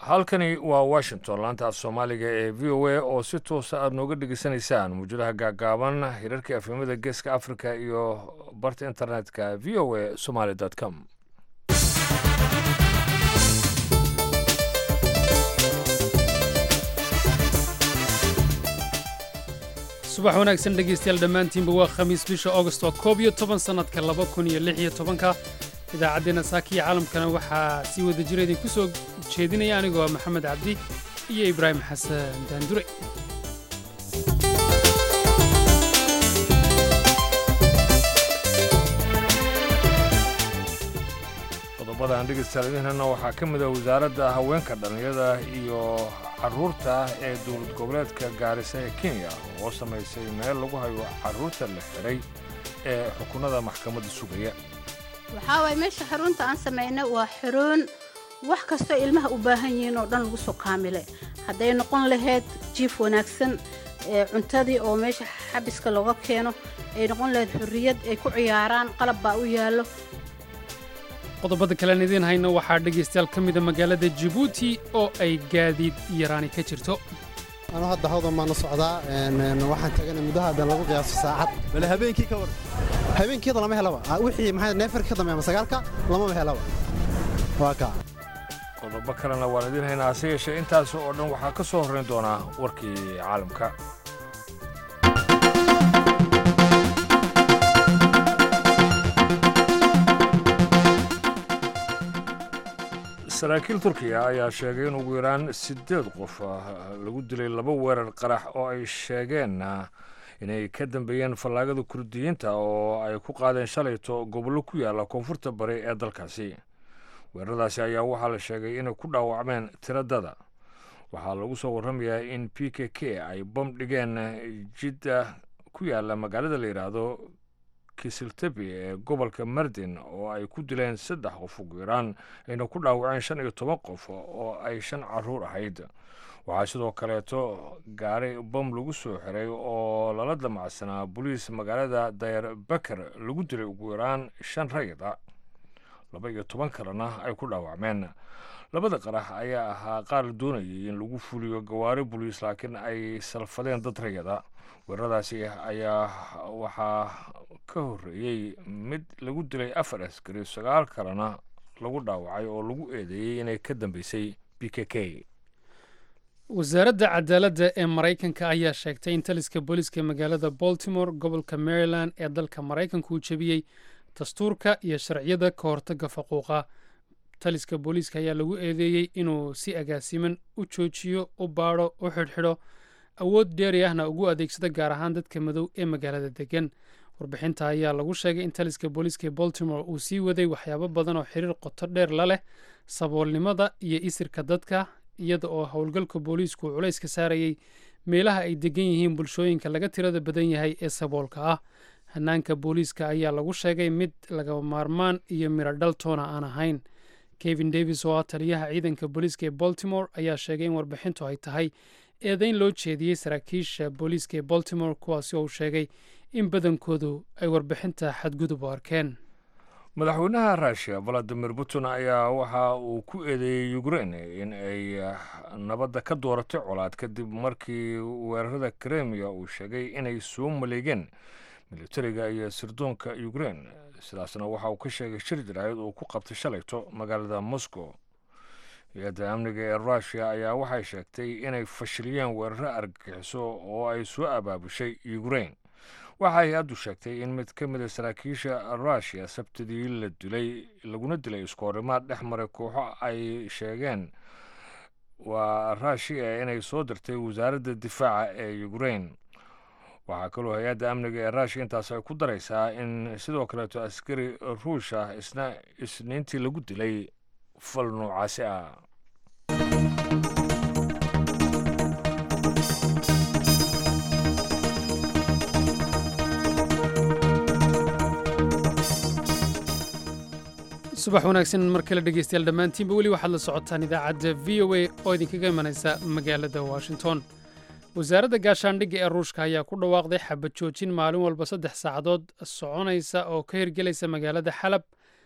halkani waa washington laanta af soomaaliga ee v o a oo si toosa aada nooga dhegeysanaysaan muujadaha gaagaaban hirarka afhimada geeska africa iyo barta internetka v o a somaly com subax wanaagsan dhegaystayaal dhammaantiinba waa khamiis bisha augost oo koob iyo toban sannadka laba kun iyo lix iyo tobanka idaacaddeenna saakiya caalamkana waxaa sii wada jira idinku soo jeedinaya anigoo maxamed cabdi iyo ibraahim xasan daandure qodobada aan dhegeystayaalidiinana waxaa ka mid ah wasaaradda haweenka dhallinyada iyo carruurta ee dowlad goboleedka gaarisa ee kenya oo samaysay meel lagu hayo carruurta la xidhay ee xukunada maxkamadda sugaya waxaa waay meesha xarunta aan samayna waa xaroon wax kastoo ilmaha u baahan yihiin oo dhan lagu soo kaamile hadday noqon lahayd jiif wanaagsan cuntadii oo meesha xabiska looga keeno ay noqon lahayd xurriyad ay ku ciyaaraan qalab baa u yaallo qodobada kalean idiin hayno waxaa dhegaystayaal ka mida magaalada jibuuti oo ay gaadiid yaraani ka jirto anuu hadda hawdan baanu socdaa waxaan tagana muddaha haddaan lagu qiyaaso saacad bale habeenkii ka war habeenkiida lama helaba wixii maxaa neefarka ka dambeeya sagaalka lamaba helaba waa kaa qodobo kalena waan idiin haynaa hase yeeshee intaas oo dhan waxaa ka soo horrayn doonaa warkii caalamka saraakiil turkiya ayaa sheegay in ugu yaraan siddeed qof lagu dilay laba weerar qarax oo ay sheegeen inay ka dambeeyeen fallaagada kurdiyiinta oo ay ku qaadeen shalayto gobollo ku yaalla koonfurta bari ee dalkaasi weeraradaasi ayaa waxaa la sheegay inay ku dhaawacmeen tiradada waxaa lagu soo warramayaa in p k k ay bom dhigeen jidda ku yaalla magaalada la yidhaahdo kisiltebi ee gobolka mardin oo ay ku dileen saddex qof ugu yaraan ayna ku dhaawaceen shan iyo toban qof oo ay shan carruur ahayd waxaa sidoo kaleeto gaari bom lagu soo xiray oo lala damacsanaa boliis magaalada dayar baker lagu dilay ugu yaraan shan rayida laba iyo toban kalena ay ku dhaawacmeen labada qarax ayaa ahaa qaar la doonayay in lagu fuliyo gawaari boliis laakiin ay salfadeen dad rayada weeraradaasi ayaa waxaa ka horreeyey mid lagu dilay afar askari sagaal kalena lagu dhaawacay oo lagu eedeeyey inay ka dambeysay b k k wasaaradda cadaaladda ee maraykanka ayaa sheegtay in taliska booliiska magaalada baltimore gobolka maryland ee dalka maraykanka uu jebiyey dastuurka iyo sharciyada ka hortagga faquuqa taliska booliiska ayaa lagu eedeeyey inuu si agaasiman u joojiyo u baadho u xidhxidho awood dheeri ahna ugu adeegsada gaar ahaan dadka madow ee magaalada degan warbixinta ayaa lagu sheegay in taliska booliiska baltimore uu sii waday waxyaabo badan oo xiriir qoto dheer la leh saboolnimada iyo isirka dadka iyada oo howlgalka booliisku culays ka saarayay meelaha ay degan yihiin bulshooyinka laga tirada badan yahay ee saboolka ah hanaanka booliiska ayaa lagu sheegay mid laga maarmaan iyo miro dhaltoona aan ahayn kevin davis oo ah taliyaha ciidanka booliiska ee baltimore ayaa sheegay in warbixintu ay tahay eedayn loo jeediyey saraakiisha booliiska ee baltimore kuwaasi oo uu sheegay in badankoodu ay warbixinta xadgudub u arkeen madaxweynaha ruushiya valadimir putin ayaa waxa uu ku eedeeyey ukrein in ay nabadda ka dooratay colaad kadib markii weerarada kremiya uu sheegay inay soo maleegeen militariga iyo sirdoonka ukrein sidaasna waxa uu ka sheegay shir jaraayad uu ku qabtay shalayto magaalada moscow hay-adda amniga ee ruushiya ayaa waxay sheegtay inay fashiliyeen weeraro argagixiso oo ay soo abaabushay ukrein waxa hay-addu sheegtay in mid ka mida saraakiisha ruushiya sabtidii la dilay laguna dilay iskoorimaad dhex maray kooxo ay sheegeen waa ruushiya inay soo dirtay wasaaradda difaaca ee ukrein waxaa kaloo hay-adda amniga ee ruushiya intaas ay ku daraysaa in sidoo kaleeto askari ruush ah isna isniintii lagu dilay fal noocaasi ah subax wanaagsan mar kale dhegaystayaal dhammaantiinba weli waxaad la socotaan idaacadda v o a oo idinkaga imanaysa magaalada washington wasaaradda gaashaandhigga ee ruushka ayaa ku dhawaaqday xabad joojin maalin walba saddex saacadood soconaysa oo ka hirgelaysa magaalada xalab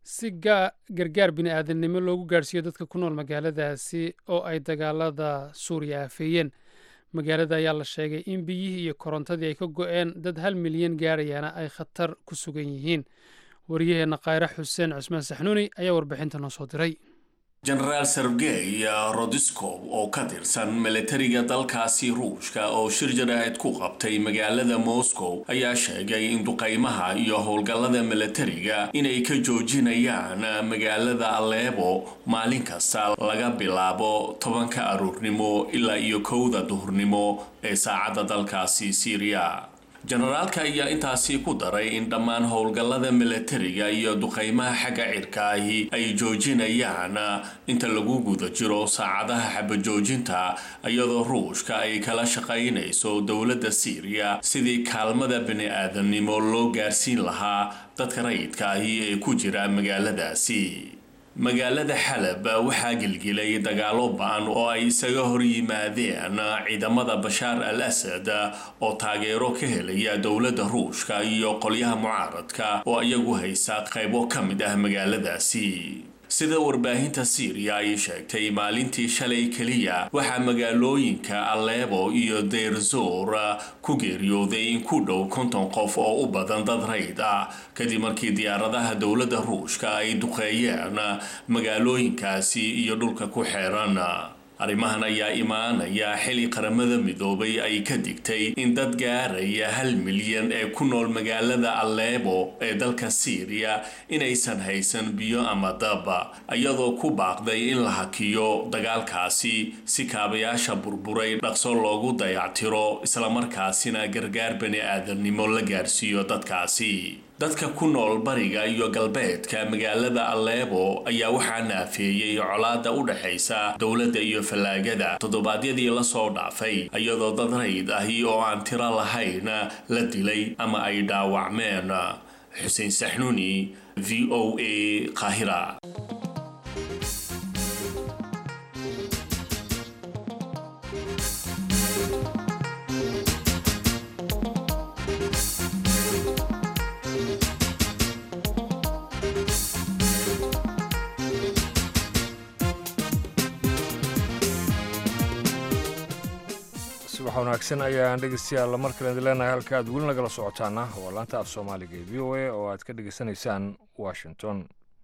si gargaar bini-aadamnimo loogu gaadhsiiyo dadka ku nool magaaladaasi oo ay dagaalada suuriya aafeeyeen magaalada ayaa la sheegay in biyihii iyo korontadii ay ka go-een dad hal milyan gaarayaana ay khatar ku sugan yihiin wariyaheenna khayre xuseen cusmaan saxnuuni ayaa warbixinta noo soo diray jenaraal sergey rodiskow oo ka tirsan milatariga dalkaasi ruushka oo shir jaraa'id ku qabtay magaalada moscow ayaa sheegay in duqaymaha iyo howlgallada milatariga inay ka joojinayaan magaalada aleebo maalin kasta laga bilaabo tobanka aruurnimo ilaa iyo kowda duhurnimo ee saacadda dalkaasi syriya jenaraalka ayaa intaasi ku daray in dhammaan howlgallada milatariga iyo duqaymaha xagga cirkaahi ay joojinayaan inta lagu guda jiro saacadaha xabajoojinta iyadoo ruushka ay kala shaqaynayso dowladda siiriya sidii kaalmada bini-aadamnimo loo gaarsiin lahaa dadka rayidkaahi ee ku jira magaaladaasi magaalada xalab waxaa gelgelay dagaalo ba-an oo ay isaga hor yimaadeen ciidamada bashaar al asad oo taageero ka helaya dowladda ruushka iyo qolyaha mucaaradka oo iyagu haysa qaybo ka mid ah magaaladaasi sida warbaahinta siiriya ay sheegtay maalintii shalay keliya waxaa magaalooyinka aleebo iyo deerzor ku geeriyooday in ku dhow konton qof oo u badan dad rayd ah kadib markii diyaaradaha dowladda ruushka ay duqeeyeen magaalooyinkaasi iyo dhulka ku xeeran arrimahan ayaa imaanaya xili qaramada midoobay ay ka digtay in dad gaaraya hal milyan ee ku nool magaalada aleebo ee dalka siiriya inaysan haysan biyo ama daba iyadoo ku baaqday in la hakiyo dagaalkaasi si kaabayaasha burburay dhaqso loogu dayactiro islamarkaasina gargaar bani-aadamnimo la gaarsiiyo dadkaasi dadka ku nool bariga iyo galbeedka magaalada aleebo ayaa waxaa naafeeyey colaada u dhexaysa dowladda iyo fallaagada toddobaadyadii lasoo dhaafay iyadoo dad rayd ahi oo aan tiro lahayn la dilay ama ay dhaawacmeen xuseen saxnuuni v o a qaahira subax wanaagsan ayaan dhegeystayaal mar kale idin leenahay halka aad weli nagala socotaana waa laanta af soomaaliga ee v o a oo aad ka dhegeysanaysaan washington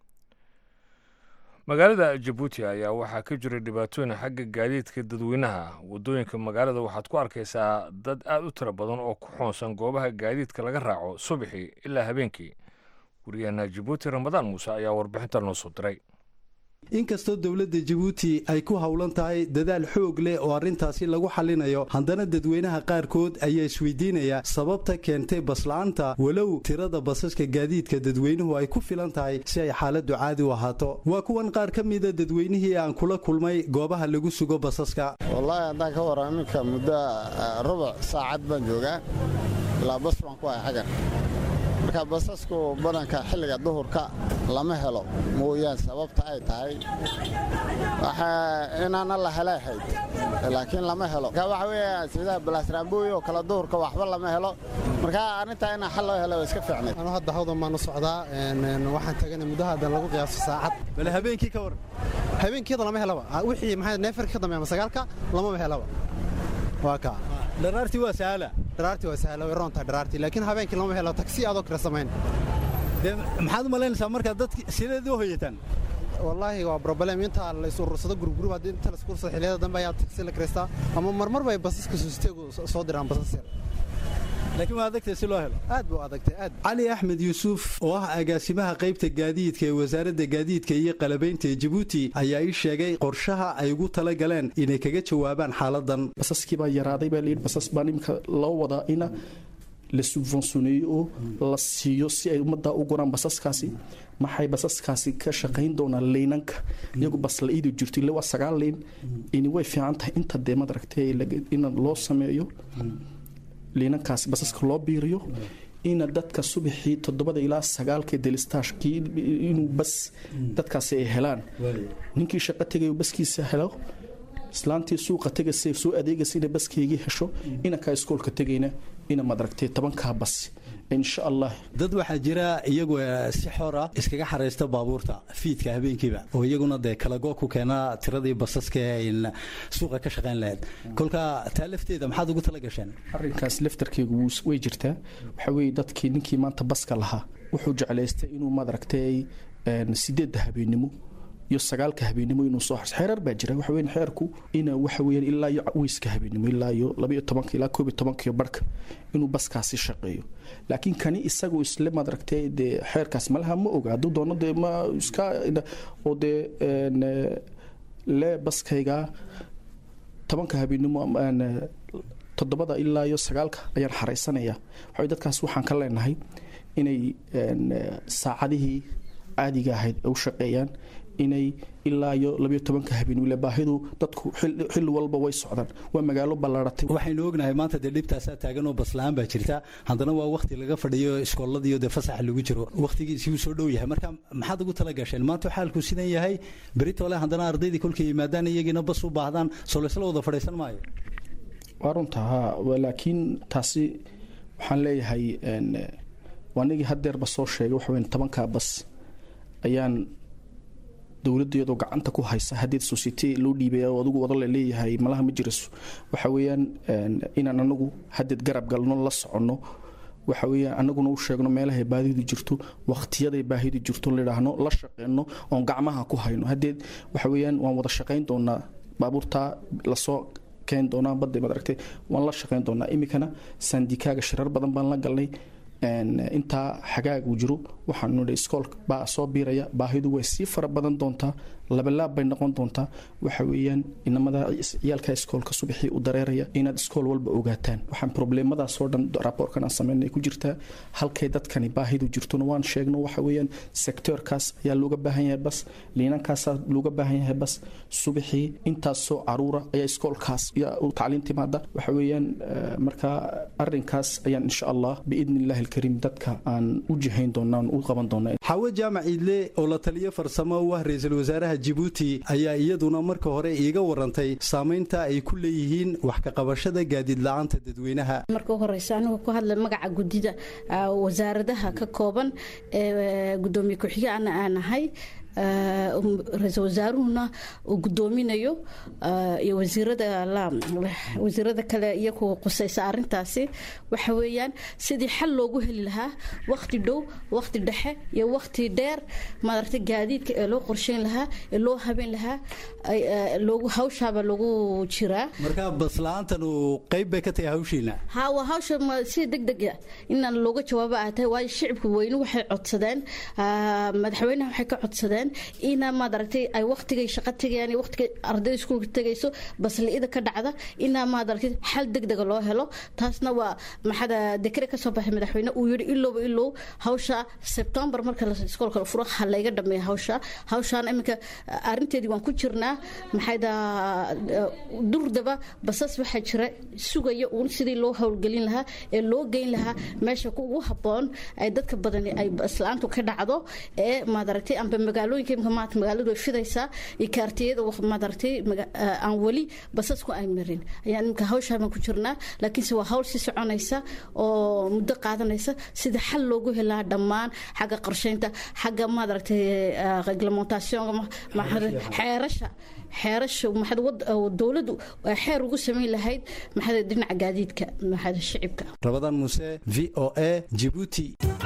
magaalada jabuuti ayaa waxaa ka jiray dhibaatooyin xagga gaadiidka dadweynaha waddooyinka magaalada waxaad ku arkaysaa dad aad u tiro badan oo ku xoonsan goobaha gaadiidka laga raaco subaxii ilaa habeenkii wariyaheena jabuuti ramadaan muuse ayaa warbixinta noo soo diray inkastoo dowladda jabuuti ay ku howlan tahay dadaal xoog leh oo arrintaasi lagu xallinayo haddana dadweynaha qaarkood ayaa isweydiinaya sababta keentay basla'aanta walow tirada basaska gaadiidka dadweynuhu ay ku filan tahay si ay xaaladdu caadi u ahaato waa kuwan qaar ka mida dadweynihii aan kula kulmay goobaha lagu sugo basaska wallaahi haddaan ka warran iminka muddo rubuc saacad baan joogaa ilaa bas baan ku hay xaggan marka basasku badanka xilliga duhurka lama helo mooyaan sababta ay tahay inaana la helay hayd laakiin lama helo marka waxa weya sida balaasraambooy oo kale duhurka waxba lama helo marka arrintaa inaa xal loo helo waa iska fiicnay anu hadda hawdan baanu socdaa waxaan tagana muddo haddan lagu qiyaaso saacad bale habeenkii ka waran habeenkiyada lama helaba wixii maxaa neefarka ka dambeeya sagaalka lamaba helaba waa kaa dharaartii waa sahala dharaartii waa sahla way roontahay dharaartii laakiin habeenkii lama helo taksi adoo kale samayn dee maxaad u malaynaysaa markaa dadki sideed u hoyataan wallaahi waa broblem inta la is urursado gurugurub haddii inta la isku urursado xilliyada dambe ayaa taksi la kireystaa ama marmar bay basaska suusteegu soo diraan basas yar laakiin waa adagtay si loo helo aad buu adagtay aad cali axmed yuusuf oo ah agaasimaha qaybta gaadiidka ee wasaaradda gaadiidka iyo qalabaynta ee jabuuti ayaa ii sheegay qorshaha ay ugu tala galeen inay kaga jawaabaan xaaladan basaskii baa yaraaday baa layidhi basas baa imika loo wadaa ina la subvensioneeyo oo la siiyo si ay ummadda u guraan basaskaasi maxay basaskaasi ka shaqayn doonaan leynanka iyagu bas la iidi jirto ille waa sagaal leyn ini way fiican tahay inta dee madaragtay in loo sameeyo liinankaasi basaska loo biiriyo ina dadka subaxii toddobada ilaa sagaalka delistaashkii inuu bas dadkaasi ay helaan ninkii shaqo tegayo baskiisa helo islaantii suuqa tegaysa soo adeegaysa inay baskeygii hesho inankaa iskoolka tegayna ina madaragtay tobankaa bas insha allah dad waxaa jira iyagu si xor ah iskaga xaraysta baabuurta fiidka habeenkiiba oo iyaguna dee kalago ku keena tiradii basaska ee suuqa ka shaqayn lahayd kolka taa lafteeda maxaad ugu tala gasheen arrinkaas laftarkeegu way jirtaa waxa weeye dadkii ninkii maanta baska lahaa wuxuu jeclaystay inuu madaragtay sideedda habeennimo iyo sagaalka habeennimo inuu soo xarso xeerar baa jira waxa weyn xeerku ina waxa weeyaan ilaa iyo weyska habeennimo ilaa iyo labaiyo tobanka ilaa koob iyo tobanka barhka inuu baskaasi shaqeeyo laakiin kani isagu isle madaragtay dee xeerkaas malaha ma oga hadduu doono dee ma iska oo dee le baskayga tobanka habeennimo toddobada ilaa iyo sagaalka ayaan xaraysanaya waxa dadkaas waxaan ka leenahay inay saacadihii caadiga ahayd u shaqeeyaan inay ilaa iyo labayo tobanka habeen wile baahidu dadku xilli walba way socdaan waa magaalo ballaaratay waxaynu ognahay maanta dee dhibtaasaa taagan oo basla-aan baa jirta haddana waa wakti laga fadhiyo iskooladiiyo dee fasaxa lagu jiro wakhtigiisii uu soo dhow yahay marka maxaad ugu tala gasheen maanta xaalku sidan yahay beritole haddana ardaydii kolkay yimaadaan iyagiina bas u baahdaan soo laysla wada fadhiisan maayo waa runta ha laakiin taasi waxaan leeyahay anigii hadeerba soo sheegay waxaweyn tobankaa bas ayaan dowladda iyadoo gacanta ku haysa hadeed society loo dhiibaya oo adigu wada laleeyahay malaha ma jiraso waxa weeyaan inaan anagu hadeed garab galno la soconno waxa weeyaan anaguna u sheegno meelahay baahidu jirto waqtiyaday baahidu jirto ladhaahno la shaqeyno oon gacmaha ku hayno hadeed waxa weeyaan waan wada shaqayn doonaa baabuurtaa lasoo keen doonaa badda maad aragtay waan la shaqayn doonaa iminkana sandikaaga shirar badan baan la galnay intaa xagaagu jiro waxaanu nidhi iskool baa soo biiraya baahidu way sii fara badan doontaa labalaab bay noqon doontaa waxa weeyaan inamada ciyaalka iskoolka subaxii u dareeraya inaad iskool walba ogaataan waxaan probleemadaasoo dhan raboorkan aan sameynay ku jirtaa halkay dadkani baahidu jirtona waan sheegno waxa weeyaan sektoorkaas ayaa looga baahan yahay bas liinankaasaa looga baahan yahay bas subaxii intaasoo caruura ayaa iskoolkaas tacliin timaada waxa weeyaan marka arinkaas ayaan insha allah biidni illahi alkariim dadka aan u jihayn doonaa aan u qaban doonaa xawo jaamac iidle oo la taliyo farsamo u ah ra-iisul wasaaraha jibuuti ayaa iyaduna marka hore iiga warantay saamaynta ay ku leeyihiin wax ka qabashada gaadiid la-aanta dadweynaha marka u horeysa anigoo ku hadla magaca gudida wasaaradaha ka kooban ee gudoomiye ku-xige ana aan ahay ra-iisul wasaaruhuna uu gudoominayo iyo wasiirada kale iyaku qusaysa arintaasi waxa weeyaan sidii xal loogu heli lahaa wakti dhow wakti dhexe iyo wakti dheer maaragtay gaadiidka ee loo qorsheyn lahaa ee loo habeen lahaa loogu hawshaaba loogu jiraa marka basla-aantan uu qayb bay ka tahay hawshiina ha waa hawsha si deg dega inaan looga jawaabo ah tahay waayo shicibka weyne waxay codsadeen madaxweynaha waxay ka codsadeen ina maad aragtay ay waqtigay shaqo tegayaan iyo waqtigay ardayda iskuulka tegayso basli-ida ka dhacda inaa maad aragtay xal degdega loo helo taasna waa maxada dekre kasoo baxay madaxweyne uu yihi ilowba ilow hawsha sebtembar marka iskoolka furo ha layga dhameeya hawsha hawshaan iminka arinteedii waan ku jirnaa maxayda durdaba basas waxaa jira sugaya uun sidii loo howlgelin lahaa ee loo geyn lahaa meesha ugu haboon ay dadka badani ay basla-aantu ka dhacdo ee maad aragtay amba magaalooyinka imika maanta magaaladu way fidaysaa iyo kaartiyada maad aragtay aan weli basasku ay marin ayaan imika hawshaa baan ku jirnaa laakiinse waa hawl sii soconaysa oo muddo qaadanaysa sida xal loogu helaa dhammaan xagga qorsheynta xagga maad aragtay reglementation xeerasha xeerasha dowladdu xeer ugu samayn lahayd maxaa dhinaca gaadiidka maxaa shicibka rabadaan muse v o a jibuuti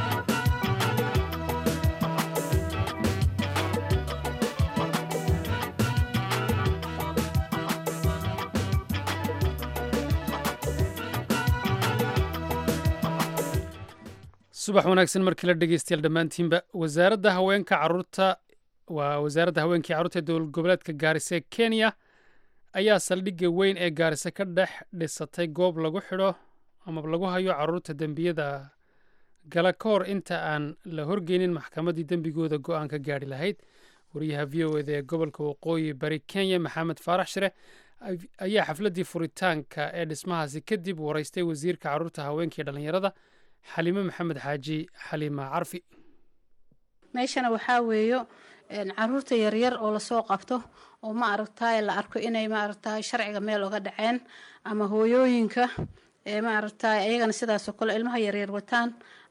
subax wanaagsan markii la dhegeystayaal dhammaantiinba wasaaradda haweenka caruurta waa wasaaradda haweenkii carruurta ee dowlad goboleedka gaarisa ee kenya ayaa saldhigga weyn ee gaarisa ka dhex dhisatay goob lagu xidho ama lagu hayo caruurta dembiyada gala ka hor inta aan la horgeynin maxkamaddii dembigooda go-aan ka gaadhi lahayd wariyaha v o eda ee gobolka waqooyi bari kenya maxamed faarax shire ayaa xafladdii furitaanka ee dhismahaasi kadib waraystay wasiirka carruurta haweenkii dhallinyarada xaliime maxamed xaaji xaliima carfi meeshana waxaa weeyo caruurta yaryar oo lasoo qabto oo ma aragtaay la arko inay maaragtaay sharciga meel oga dhaceen ama hooyooyinka ee maaragtaay ayagana sidaasoo kale ilmaha yaryar wataan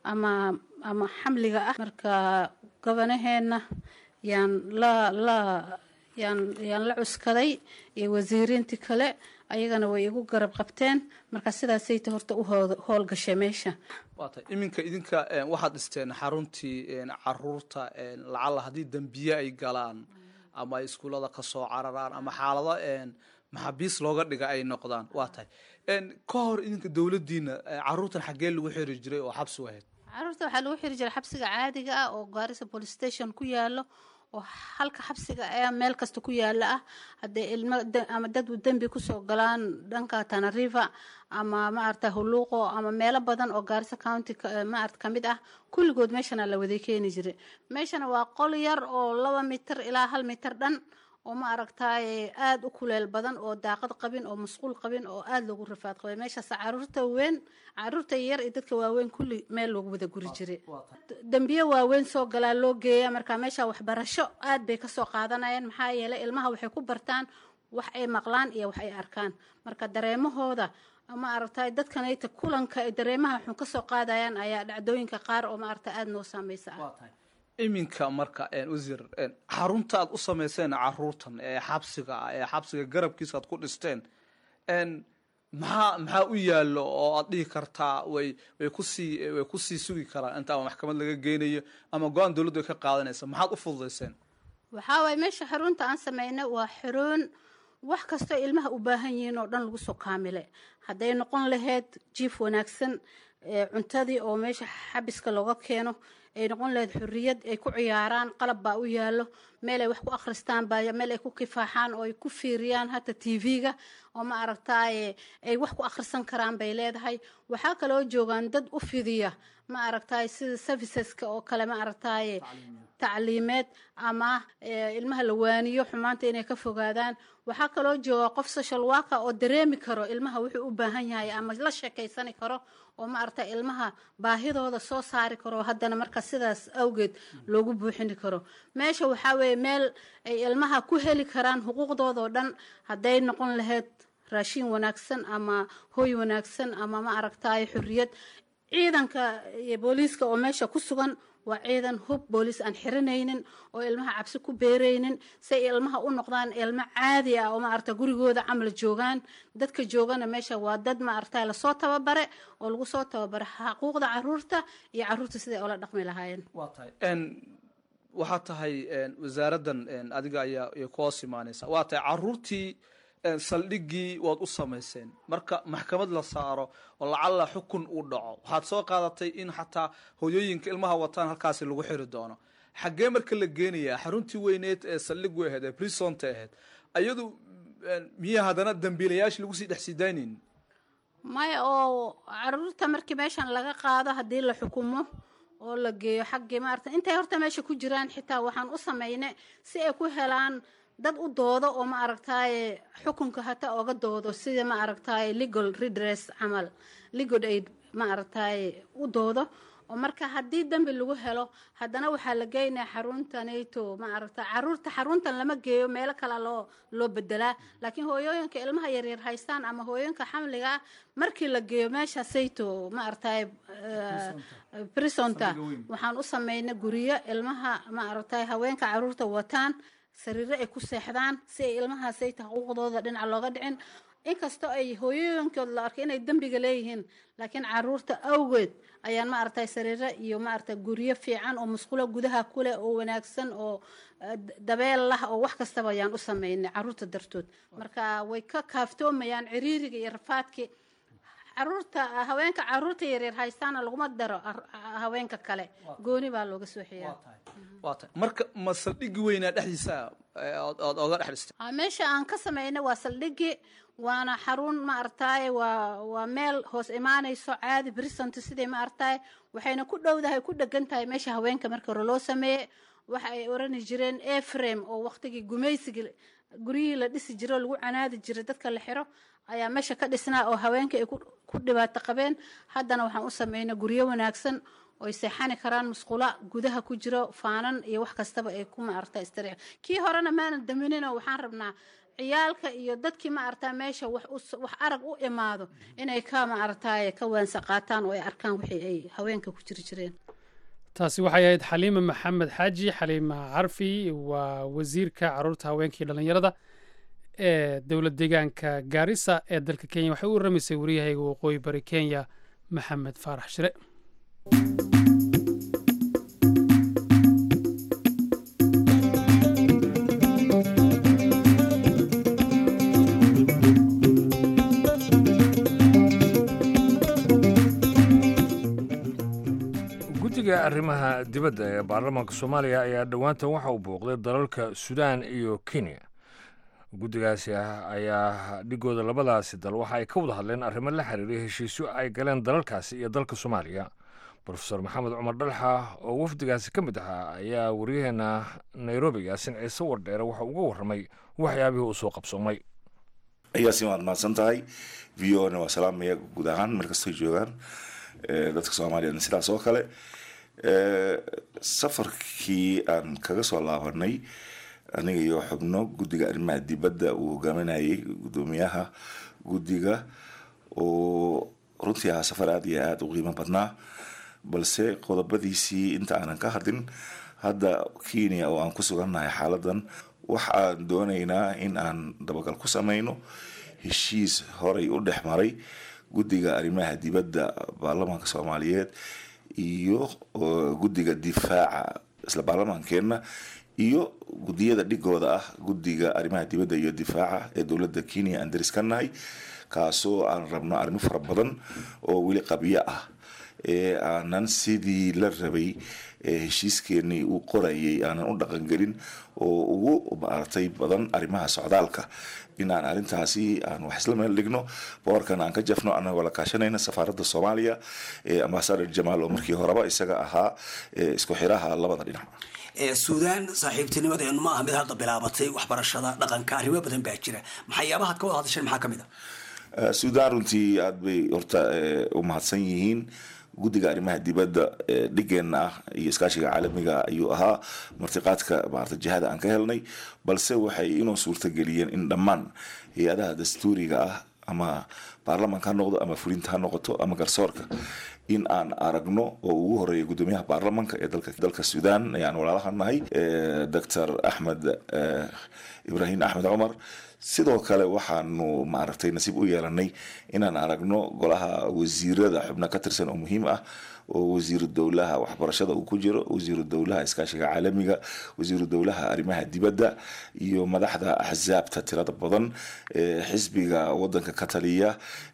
ama ama xamliga ah marka gobonaheenna yaan la la yaan yaan la cuskaday iyo wasiiriintii kale ayagana way igu garab qabteen marka sidaasayta horta u howlgashay meesha waatay iminka idinka waxaad dhisteen xaruntii caruurta lacalla haddii dembiye ay galaan ama ay iskuullada kasoo cararaan ama xaalado maxaabiis looga dhiga ay noqdaan waa tahay ka hor idinka dowladdiina caruurtan xaggee lagu xiri jiray oo xabsi ahayd caruurta waxaa lagu xiri jiray xabsiga caadiga ah oo gaarisa police station ku yaalo oo halka xabsiga ee meel kasta ku yaala ah hadday ilmo ama dad dembi kusoo galaan dhanka tanariva ama maarata huluuqo ama meelo badan oo gaarisa county maarata kamid ah kulligood meeshana la waday keeni jiray meeshana waa qol yar oo laba mitir ilaa hal mitir dhan oo ma aragtaaye aada u kuleel badan oo daaqad qabin oo masquul qabin oo aada loogu rafaad qabay meeshaas caruurta weyn caruurta yar iyo dadka waaweyn kulli meel loogu wada guri jiray dembiye waaweyn soo galaa loo geeya marka meesha waxbarasho aad bay kasoo qaadanayaan maxaa yeelay ilmaha waxay ku bartaan wax ay maqlaan iyo wax ay arkaan marka dareemahooda ma aragtay dadkanayta kulanka dareemaha xun kasoo qaadayaan ayaa dhacdooyinka qaar oo maaragta aada noo saameysa ah iminka marka wasiir xarunta aad u samayseen caruurtan ee xabsiga ah ee xabsiga garabkiisa aad ku dhisteen maxaa maxaa u yaallo oo aad dhihi kartaa way way kusii way kusii sugi karaan inta ama maxkamad laga geynayo ama go-aan dowladdu ay ka qaadanaysa maxaad u fududayseen waxaa waaye meesha xarunta aan sameynay waa xaruun wax kastoo ilmaha u baahan yihiin oo dhan lagu soo kaamilay hadday noqon lahayd jiif wanaagsan cuntadii oo meesha xabiska looga keeno ay noqon lahayd xuriyad ay ku ciyaaraan qalab baa u yaallo meel ay wax ku akhristaan baa meel ay ku kifaaxaan oo ay ku fiiriyaan hata tv-ga oo ma aragtaaye ay wax ku akhrisan karaan bay leedahay waxaa kaloo joogaan dad u fidiya ma aragtaaye sida serviceska oo kale ma aragtaaye tacliimeed ama ilmaha la waaniyo xumaanta inay ka fogaadaan waxaa kaloo jooga qof social worker oo dareemi karo ilmaha wuxuu u baahan yahay ama la sheekeysani karo oo ma aragta ilmaha baahidooda soo saari karo haddana marka sidaas awgeed loogu buuxini karo meesha waxaa weeye meel ay ilmaha ku heli karaan xuquuqdoodao dhan hadday noqon lahayd raashin wanaagsan ama hooy wanaagsan ama ma aragtaaye xuriyad ciidanka iyo booliiska oo meesha ku sugan waa ciidan hub booliis aan xiranaynin oo ilmaha cabsi ku beeraynin si ay ilmaha u noqdaan ilmo caadi ah oo maarata gurigooda camal joogaan dadka joogana meesha waa dad maarata lasoo tababare oo lagu soo tababare xaquuqda caruurta iyo caruurta siday oola dhaqmi lahaayeen waa tahay waxaa tahay wasaaraddan adiga ayaa ku hoos imaanaysa waa tahay caruurtii saldhiggii waad u samayseen marka maxkamad la saaro oo lacalla xukun uu dhaco waxaad soo qaadatay in xataa hoyooyinka ilmaha wataan halkaasi lagu xiri doono xaggee marka la geenayaa xaruntii weyneed ee saldhigu ahayd ee brisonta ahayd ayadu miya haddana dambiilayaashii lagu sii dhex sii daynaynin maya oo caruurta markii meeshan laga qaado haddii la xukumo oo la geeyo xaggii maarata intay horta meesha ku jiraan xitaa waxaan u sameynay si ay ku helaan dad u doodo oo ma aragtaaye xukunka hata oga doodo sida ma aragtaaye legal redress camal legal aid ma aragtaaye u doodo oo marka haddii dembi lagu helo haddana waxaa la geynaya xarunta nato ma aragta caruurta xaruntan lama geeyo meelo kale loo loo bedelaa laakiin hooyooyinka ilmaha yaryar haystaan ama hooyooyinka xamliga ah markii la geeyo meesha sayto ma aragtaaye brisonta waxaan u sameynay guryo ilmaha ma aragtaaye haweenka caruurta wataan sariiro ay ku seexdaan si ay ilmahaasayta xuquuqdooda dhinaca looga dhicin inkastoo ay hooyooyinkood la arkay inay dembiga leeyihiin laakiin caruurta awgeed ayaan ma aragtay sariiro iyo ma aragtay guryo fiican oo musqulo gudaha kuleh oo wanaagsan oo dabeel lah oo wax kastaba ayaan u sameynay caruurta dartood marka way ka kaaftoomayaan ciriiriga iyo rafaadkii caruurta haweenka caruurta yaryar haystaana laguma daro haweenka kale gooni baa looga soo xiyaa waa tahay marka ma saldhigi weynaa dhexdiisa ood oga dhex dhistay meesha aan ka sameynay waa saldhigi waana xarun ma aragtaaye waa waa meel hoos imaanayso caadi brisant sidai ma aragtaaye waxayna ku dhowdahay ku dhegan tahay meesha haweenka marka hore loo sameeye waxa ay orani jireen eframe oo waqtigii gumaysigii guryihii la dhisi jiro lagu canaadi jiray dadka la xiro ayaa meesha ka dhisnaa oo haweenka ay ku dhibaato qabeen haddana waxaan u sameynay guryo wanaagsan oy seexani karaan musqula gudaha ku jiro faanan iyo wax kastaba ay ku maarta istariic kii horena maanan daminino waxaan rabnaa ciyaalka iyo dadkii ma aragtaa meesha wax wax arag u imaado inay ka ma aragtaaye ka waansa qaataan oo ay arkaan wixii ay haweenka ku jiri jireen taasi waxay ahayd xaliima maxamed xaaji xaliima carfi waa wasiirka caruurta haweenkii dhallinyarada ee dowlad deegaanka gaarisa ee dalka kenya waxay u warramaysay waryahayga waqooyi bari kenya maxamed faarax shire guddiga arrimaha dibadda ee baarlamaanka soomaaliya ayaa dhowaantan waxa uu booqday dalalka suudaan iyo kenya guddigaasi ah ayaa dhigooda labadaasi dal waxa ay ka wada hadleen arrimo la xiriiray heshiisyo ay galeen dalalkaasi iyo dalka soomaaliya brofesor maxamed cumar dhalxa oo wafdigaasi ka mid ahaa ayaa waryaheena nairobi yaasin ciise wardheere waxa uga warramay waxyaabihii uu soo qabsoomay ayaasi waad mahadsan tahay v o na waa salaamaya guud ahaan meel kastoy joogaan dadka soomaaliyana sidaas oo kale safarkii aan kaga soo laabanay aniga iyo xubno guddiga arrimaha dibadda uu hogaaminayay guddoomiyaha guddiga oo runtii ahaa safar aada iyo aada u qiimo badnaa balse qodobadiisii inta aanan ka hadlin hadda kenya oo aan ku sugannahay xaaladan waxa aan doonaynaa in aan dabagal ku sameyno heshiis horay u dhex maray guddiga arrimaha dibadda baarlamaanka soomaaliyeed iyo guddiga difaaca isla baarlamaankeenna iyo guddiyada dhigooda ah guddiga arrimaha dibadda iyo difaaca ee dowladda kenya aan daris ka nahay kaasoo aan rabno arrimo fara badan oo weli qabyo ah ee aanan sidii la rabay heshiiskeenii uu qorayay aanan u dhaqangelin oo ugu maaragtay badan arrimaha socdaalka inaan arrintaasi aan wax isla meel dhigno boorkan aan ka jafno anagoo la kaashanayna safaaradda soomaaliya ee ambasador jamaal oo markii horeba isaga ahaa isku xiraha labada dhinac suudaan saaxiibtinimadeenu ma aha mid hadda bilaabatay waxbarashada dhaqanka arrimo badan baa jira maxayaabahaad ka wada hadasheen maxaa ka mid a suudaan runtii aada bay horta u mahadsan yihiin guddiga arrimaha dibadda dhigeenna ah iyo iskaashiga caalamiga ayuu ahaa martiqaadka maarata jihada aan ka helnay balse waxay inuu suurtageliyeen in dhammaan hay-adaha dastuuriga ah ama baarlamaanka ha noqdo ama fulinta ha noqoto ama garsoorka in aan aragno oo ugu horeeya guddoomiyaha baarlamaanka ee dalka dalka suudaan ayaan walaalaha nahay doctor axmed ibraahim axmed cumar sidoo kale waxaanu maaragtay nasiib u yeelanay inaan aragno golaha wasiirada xubno ka tirsan oo muhiim ah oo wasiiru dowlaha waxbarashada uu ku jiro wasiiru dowlaha iskaashiga caalamiga wasiiru dowlaha arrimaha dibadda iyo madaxda axsaabta tirada badan ee xisbiga wadanka ka taliya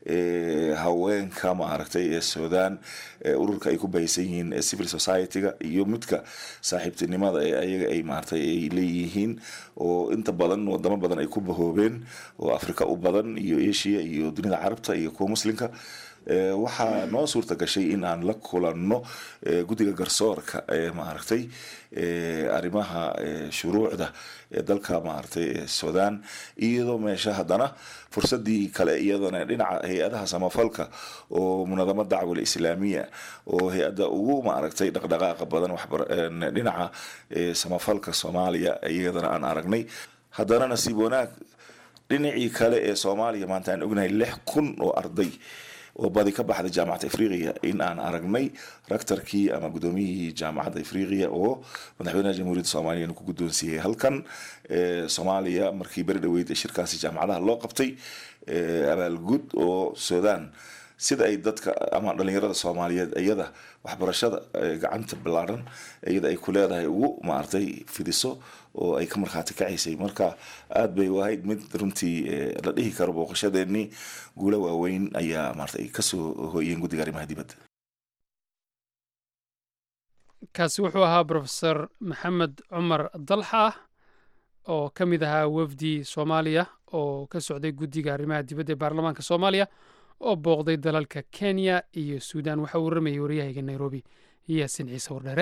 ee haweenka maaragtay ee suudaan ee ururka ay ku bahaysan yihiin ee civil society-ga iyo midka saaxiibtinimada ee ayaga ay maaragtay ay leeyihiin oo inta badan wadamo badan ay ku bahoobeen oo afrika u badan iyo asia iyo dunida carabta iyo kuwa muslimka waxaa noo suurta gashay in aan la kulanno guddiga garsoorka ee maaragtay arrimaha shuruucda ee dalka maaragtay suudaan iyadoo meesha haddana fursadii kale iyadana dhinaca hay-adaha samafalka oo munadamo dacwal islaamiya oo hay-adda ugu maaragtay dhaqdhaqaaqa badan dhinaca samafalka soomaaliya iyadana aan aragnay haddana nasiib wanaag dhinacii kale ee soomaaliya maanta aan ognahay lix kun oo arday oo badi ka baxda jaamacadda afriqiya in aan aragnay raktarkii ama guddoomiyihii jaamacadda afriqiya oo madaxweynaha jamhuuriyadda soomaaliya ku guddoonsiiyey halkan soomaaliya markii beri dhaweyd ee shirkaasi jaamacadaha loo qabtay abaalgud oo suudaan sida ay dadka ama dhalinyarada soomaaliyeed iyada waxbarashada gacanta ballaaran iyada ay ku leedahay ugu maaragtay fidiso oo ay ka markhaati kacaysay marka aada bay u ahayd mid runtii la dhihi karo booqashadeenii guulo waaweyn ayaa maarata ay kasoo hooyeen guddiga arrimaha dibadda kaasi wuxuu ahaa brofesor maxamed cumar dalxa oo ka mid ahaa wafdi soomaaliya oo ka socday guddiga arrimaha dibadda ee baarlamaanka soomaaliya oo booqday dalalka kenya iyo suudaan waxaa uu waramayay waryahayga nairobi yaasin ciise wardheere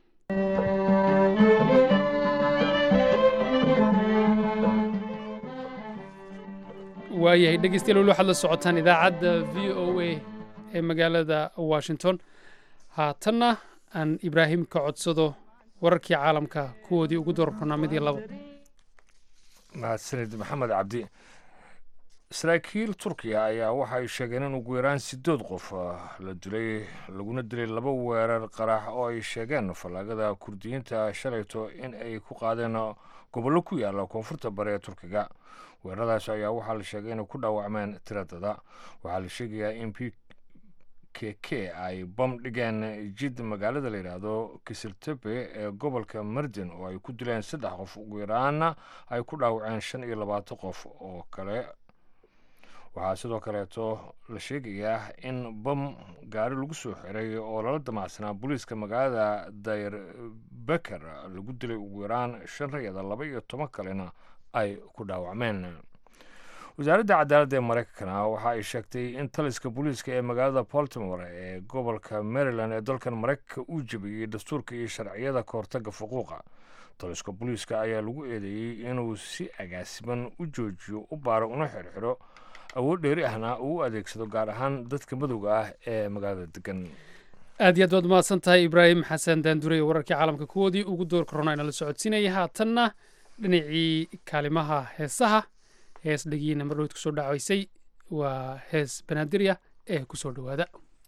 waayahay dhegeystayaal weli waxaad la socotaan idaacadda v o a ee magaalada washington haatanna aan ibraahim ka codsado wararkii caalamka kuwoodii ugu doorkonaa mid iyo labo mahadsanid maxamed cabdi saraakiil turkiya ayaa waxa ay sheegeen in ugu yaraan sideed qof la dilay laguna dilay laba weerar qarax oo ay sheegeen fallaagada kurdiyiinta shalayto in ay ku qaadeen gobollo ku yaala koonfurta bari ee turkiga weeraradaas ayaa waxaa la sheegay inay ku dhaawacmeen tiradada waxaa la sheegayaa in p k k ay bam dhigeen jid magaalada la yidhaahdo kisiltepe ee gobolka mardin oo ay ku dileen saddex qof ugu yaraana ay ku dhaawaceen shan iyo labaatan qof oo kale waxaa sidoo kaleeto la sheegayaa in bam gaari lagu soo xiray oo lala damacsanaa booliiska magaalada dayr beker lagu dilay ugu yaraan shan rayada laba iyo toban kalena ay ku dhaawacmeen wasaaradda cadaaladda ee maraykankana waxa ay sheegtay in taliska booliiska ee magaalada baltimore ee gobolka maryland ee dalkan maraykanka uu jebiyey dastuurka iyo sharciyada kahortaga fuquuqa taliska booliiska ayaa lagu eedeeyey inuu si agaasiman u joojiyo u baaro una xirxiro awood dheeri ahna uu u adeegsado gaar ahaan dadka madowga ah ee magaalada degan aad iyo aad waad mahadsan tahay ibraahim xasan daandurey wararkii caalamka kuwoodii ugu door korona inala socodsiinaya haatanna dhinacii kaalimaha heesaha hees dhegiina mardhowd kusoo dhacaysay waa hees banaadirya ee kusoo dhowaada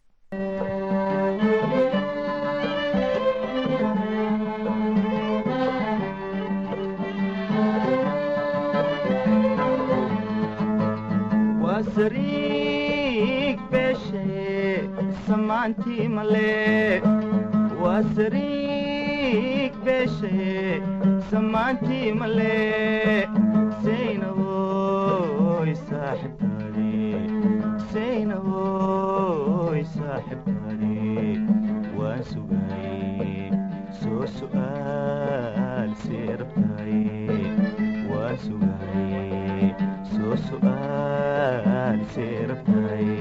wasariig beeshe samaantii male wasariig beeshe samaantii male saynawoy saaxibtaade saynawoy saaxibtaade waan sugaye soo su'aal see rabtaye waan sugaye soo su'aal see rabtaye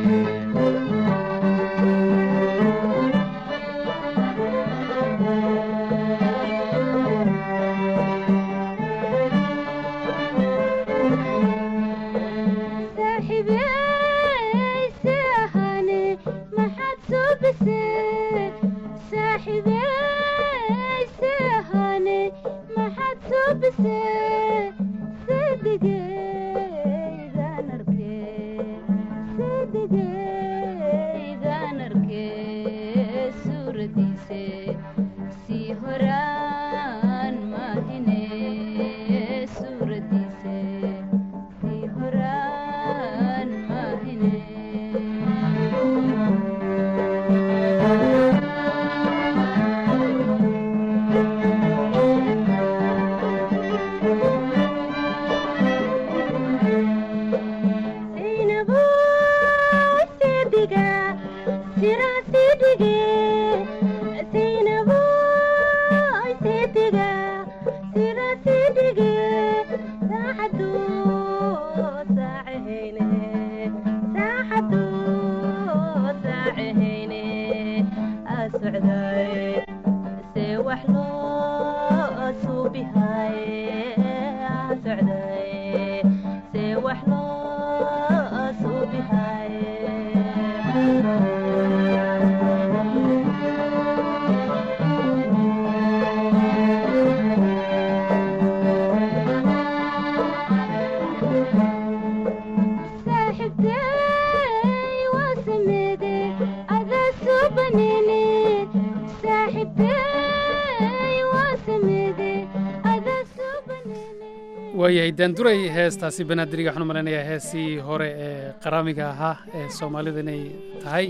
waayahay daanduray heestaasi banaadiriga waxaan u malaynayaa heesii hore ee qaraamiga ahaa ee soomaalida inay tahay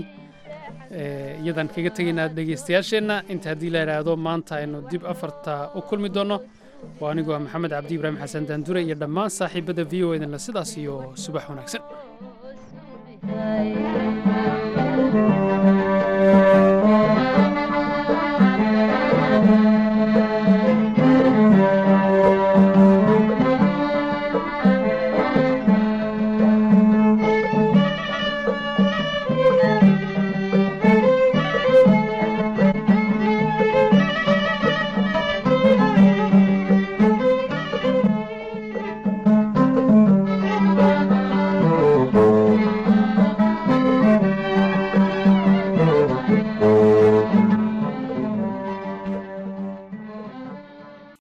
iyadan kaga tegaynaa dhegaystayaasheenna inta haddii la idhaahdo maanta aynu dib afarta u kulmi doonno waa anigoo ah maxamed cabdi ibraahim xasan daandure iyo dhammaan saaxiibadda v o edanle sidaas iyo subax wanaagsan